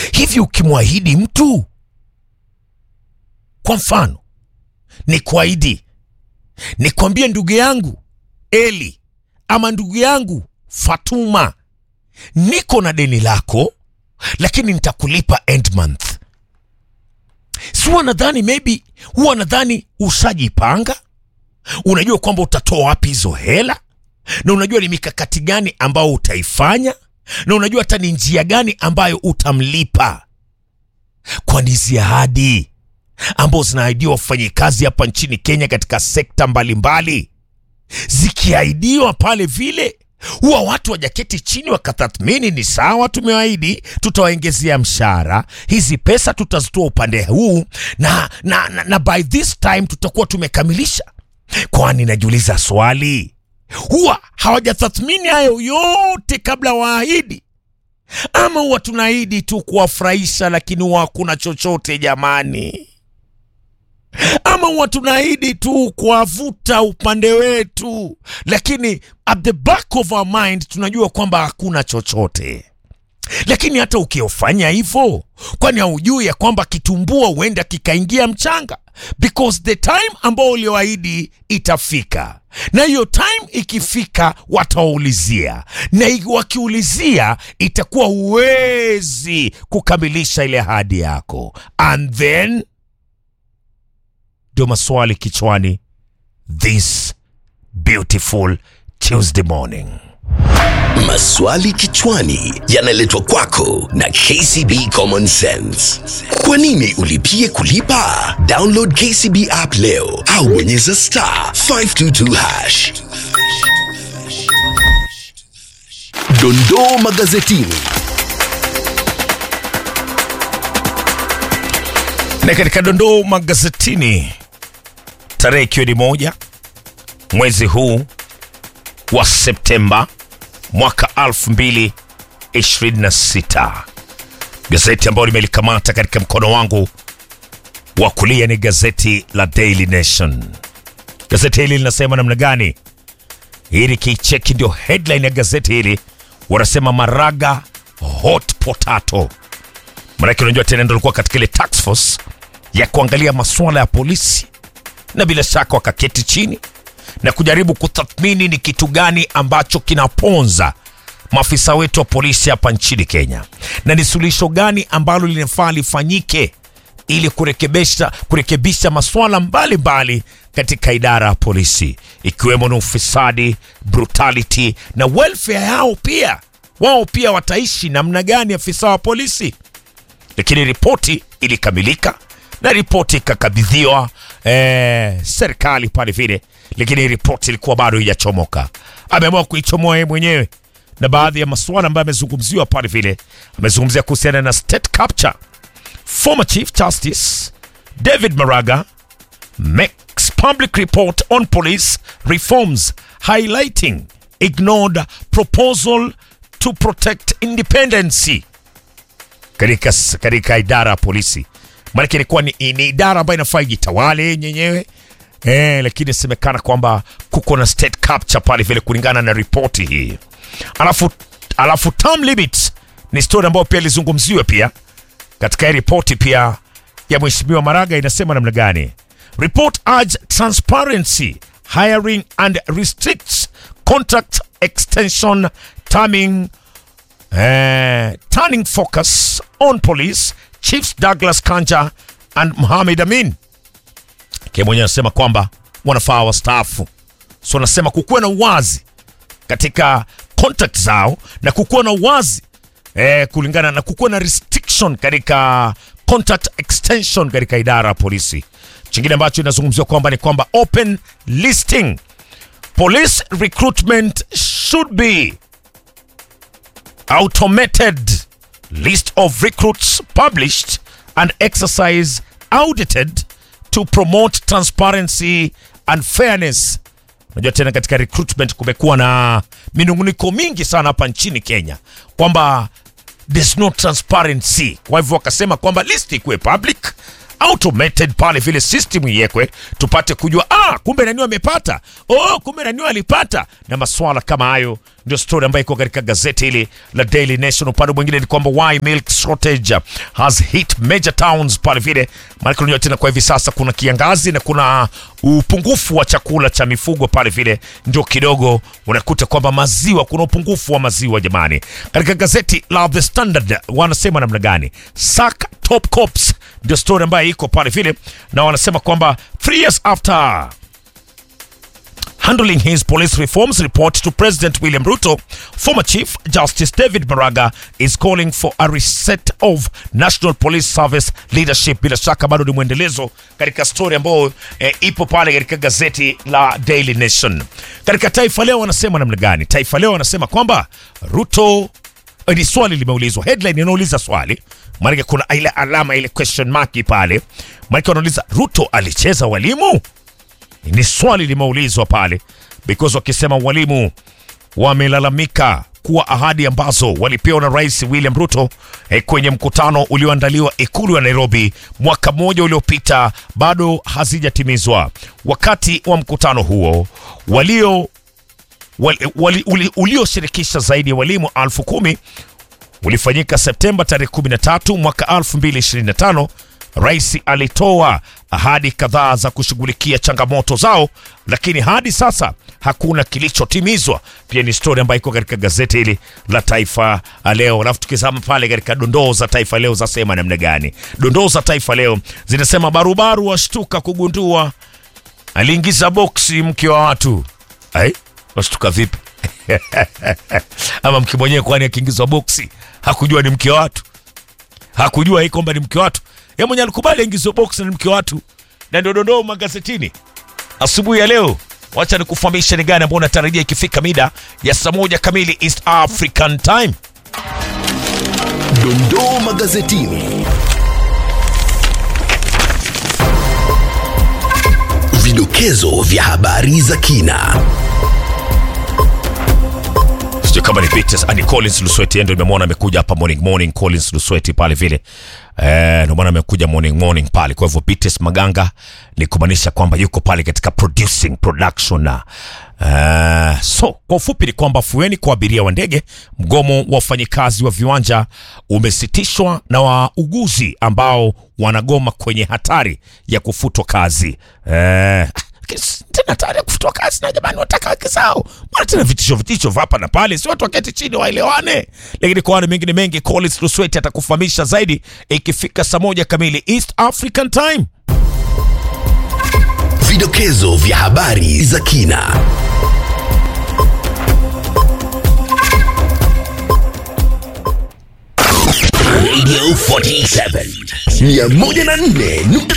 hivi ukimwahidi mtu kwa mfano ni kuahidi nikwambie ndugu yangu eli ama ndugu yangu fatuma niko na deni lako lakini nitakulipa end month si huwa nadhani maybe huwa nadhani ushajipanga unajua kwamba utatoa wapi hizo hela na unajua ni mikakati gani ambayo utaifanya na unajua hata ni njia gani ambayo utamlipa kwani hizi ahadi ambazo zinaahidiwa wafanyikazi hapa nchini kenya katika sekta mbalimbali zikiahidiwa pale vile huwa watu wajaketi chini wakatathmini ni sawa tumewaahidi tutawaongezea mshahara hizi pesa tutazitoa upande huu na, na, na, na by this time tutakuwa tumekamilisha kwani najiuliza swali huwa hawajatathmini hayo yote kabla waahidi ama huwa tunaahidi tu kuwafurahisha lakini huwa hakuna chochote jamani ama huwa tunaahidi tu kuwavuta upande wetu lakini at the back of our mind tunajua kwamba hakuna chochote lakini hata ukiofanya hivyo kwani haujui ya kwamba kitumbua huenda kikaingia mchanga because the time ambao ulioahidi itafika na hiyo time ikifika watawaulizia na i- wakiulizia itakuwa huwezi kukamilisha ile ahadi yako and then ndio maswali kichwani this beautiful tuesday morning Maswali kichwani yanaletwa kwako na KCB Common Sense. Kwa nini ulipie kulipa? Download KCB app leo au bonyeza star 522 hash. Dondoo magazetini. na katika dondoo magazetini tarehe ikiwa ni moja mwezi huu wa septemba mwaka 2026 gazeti ambayo nimelikamata katika mkono wangu wa kulia ni gazeti la daily nation gazeti hili linasema namna gani hili kicheki ndio headline ya gazeti hili wanasema maraga hot potato manake unajua tena ndo alikuwa katika ile task force ya kuangalia masuala ya polisi na bila shaka wakaketi chini na kujaribu kutathmini ni kitu gani ambacho kinaponza maafisa wetu wa polisi hapa nchini kenya na ni suluhisho gani ambalo linafaa lifanyike ili kurekebisha, kurekebisha masuala mbalimbali katika idara ya polisi ikiwemo na ufisadi brutality na welfare yao pia wao pia wataishi namna gani afisa wa polisi lakini ripoti ilikamilika na ripoti ikakabidhiwa eh, serikali pale vile lakini ripoti ilikuwa bado haijachomoka ameamua kuichomoa yeye mwenyewe na baadhi ya masuala ambayo amezungumziwa pale vile amezungumzia kuhusiana na state capture former chief justice david maraga makes public report on police reforms highlighting ignored proposal to protect independency katika katika idara ya polisi maanake ilikuwa ni, ni idara ambayo inafaa ijitawale yenyewe eh, lakini inasemekana kwamba kuko na state capture pale vile kulingana na ripoti hii alafu alafu term limit ni story ambayo pia ilizungumziwa pia katika hii ripoti pia ya mheshimiwa maraga inasema namna gani report urge transparency hiring and restricts contract extension timing eh, turning focus on police chiefs douglas kanja and mohamed amin ke mwenyewe anasema kwamba wanafaa wastaafu so anasema kukuwa na uwazi katika contract zao na kukuwa na uwazi eh, kulingana na kukuwa na restriction katika contract extension katika idara ya polisi chingine ambacho inazungumziwa kwamba ni kwamba open listing police recruitment should be automated list of recruits published and exercise audited to promote transparency and fairness unajua tena katika recruitment kumekuwa na minunguniko mingi sana hapa nchini kenya kwamba there's no transparency kwa hivyo wakasema kwamba list ikuwe public automated pale vile system iwekwe tupate kujua ah, kumbe nani amepata oh, kumbe nani alipata na maswala kama hayo ndio story ambayo iko katika gazeti hili la Daily Nation. Upande mwingine ni kwamba why milk shortage has hit major towns pale vile, maana unajua tena kwa hivi sasa kuna kiangazi na kuna upungufu wa chakula cha mifugo pale vile, ndio kidogo unakuta kwamba maziwa, kuna upungufu wa maziwa jamani. Katika gazeti la The Standard wanasema namna gani? Sack top cops ndio story ambayo iko pale vile, na wanasema kwamba three years after handling his police reforms report to President William Ruto, former Chief Justice David Maraga is calling for a reset of National Police Service leadership. Bila shaka bado ni mwendelezo katika story ambayo eh, ipo pale katika gazeti la Daily Nation. Katika Taifa Leo wanasema namna gani? Taifa Leo wanasema kwamba Ruto eh, ni swali limeulizwa, headline inauliza swali maanake kuna ile alama ile question mark pale, maanake wanauliza Ruto alicheza walimu ni swali limeulizwa pale because wakisema walimu wamelalamika kuwa ahadi ambazo walipewa na Rais William Ruto eh, kwenye mkutano ulioandaliwa ikulu ya Nairobi mwaka mmoja uliopita bado hazijatimizwa. Wakati wa mkutano huo walio wali, wali, uli, ulioshirikisha zaidi ya walimu elfu kumi ulifanyika Septemba tarehe 13 mwaka 2025. Rais alitoa ahadi kadhaa za kushughulikia changamoto zao, lakini hadi sasa hakuna kilichotimizwa. Pia ni stori ambayo iko katika gazeti hili la Taifa Leo. Alafu tukizama pale katika dondoo za Taifa Leo zasema namna gani? Dondoo za Taifa Leo zinasema barubaru washtuka kugundua aliingiza boksi mke wa watu. Ai, washtuka vipi? Ama mke mwenyewe kwani akiingizwa boksi hakujua ni mke wa watu? Hakujua hii kwamba ni mke wa watu? Yeye mwenye alikubali aingizwe box na ni mke wa watu, na ndio dondoo magazetini asubuhi ya leo. Wacha nikufahamisha ni gani ambao unatarajia ikifika mida ya saa moja kamili East African Time. Dondoo magazetini. Vidokezo vya habari za kina. Sijui kama ni Peters ani Collins Lusweti ndio nimemwona amekuja hapa morning morning Collins Lusweti pale vile. Eh, ndio maana amekuja morning morning pale. Kwa hivyo Peters Maganga ni kumaanisha kwamba yuko pale katika producing production na Uh, so kwa ufupi ni kwamba fueni kwa abiria wa ndege, mgomo wa wafanyikazi wa viwanja umesitishwa na wauguzi ambao wanagoma kwenye hatari ya kufutwa kazi. Uh, tena hatari ya kufutwa kazi na jamani, wataka haki zao. Mbona tena vitisho vitisho vya hapa na pale? Si watu waketi chini waelewane. Lakini kwa wale mengine mengi, Collins Lusweti atakufahamisha zaidi ikifika saa moja kamili East African Time. Vidokezo vya habari za kina. Radio 47 104